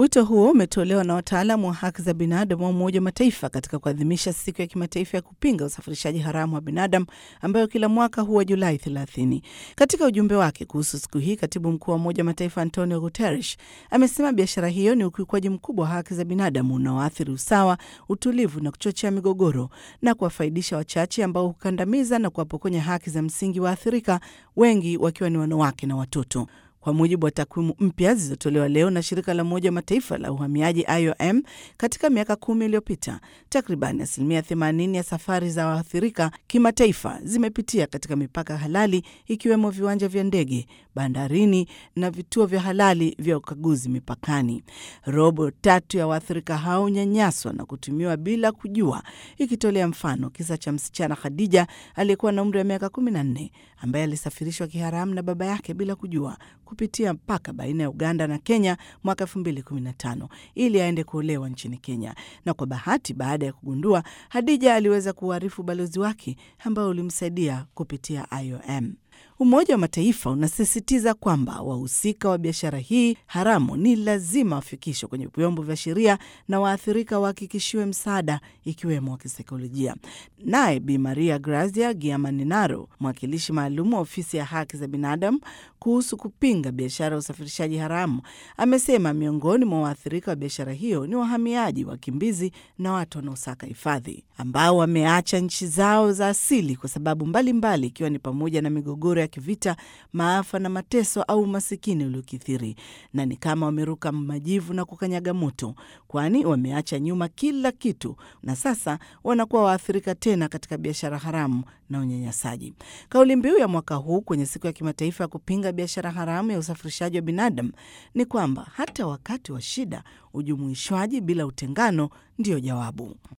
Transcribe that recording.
Wito huo umetolewa na wataalamu wa haki za binadamu wa Umoja wa Mataifa katika kuadhimisha siku ya kimataifa ya kupinga usafirishaji haramu wa binadamu ambayo kila mwaka huwa Julai 30. Katika ujumbe wake kuhusu siku hii, katibu mkuu wa Umoja wa Mataifa Antonio Guterres amesema biashara hiyo ni ukiukwaji mkubwa wa haki za binadamu unaoathiri usawa, utulivu na kuchochea migogoro na kuwafaidisha wachache ambao hukandamiza na kuwapokonya haki za msingi waathirika, wengi wakiwa ni wanawake na watoto. Kwa mujibu wa takwimu mpya zilizotolewa leo na shirika la Umoja wa Mataifa la uhamiaji IOM, katika miaka kumi iliyopita takriban asilimia 80 ya safari za waathirika kimataifa zimepitia katika mipaka halali, ikiwemo viwanja vya ndege, bandarini na vituo vya halali vya ukaguzi mipakani. Robo tatu ya waathirika hao nyanyaswa na kutumiwa bila kujua, ikitolea mfano kisa cha msichana Khadija aliyekuwa na umri wa miaka 14 ambaye alisafirishwa kiharamu na baba yake bila kujua kupitia mpaka baina ya Uganda na Kenya mwaka 2015 ili aende kuolewa nchini Kenya. Na kwa bahati, baada ya kugundua, Hadija aliweza kuuarifu ubalozi wake ambao ulimsaidia kupitia IOM. Umoja wa Mataifa unasisitiza kwamba wahusika wa biashara hii haramu ni lazima wafikishwe kwenye vyombo vya sheria na waathirika wahakikishiwe msaada ikiwemo wa kisaikolojia. Naye Bi Maria Grazia Giamanenaro, mwakilishi maalum wa ofisi ya haki za binadamu kuhusu kupinga biashara ya usafirishaji haramu, amesema miongoni mwa waathirika wa biashara hiyo ni wahamiaji, wakimbizi na watu wanaosaka hifadhi ambao wameacha nchi zao za asili kwa sababu mbalimbali, ikiwa mbali ni pamoja na migogoro ya kivita, maafa na mateso au umasikini uliokithiri, na ni kama wameruka majivu na kukanyaga moto, kwani wameacha nyuma kila kitu na sasa wanakuwa waathirika tena katika biashara haramu na unyanyasaji. Kauli mbiu ya mwaka huu kwenye siku ya kimataifa ya kupinga biashara haramu ya usafirishaji wa binadamu ni kwamba hata wakati wa shida, ujumuishwaji bila utengano ndiyo jawabu.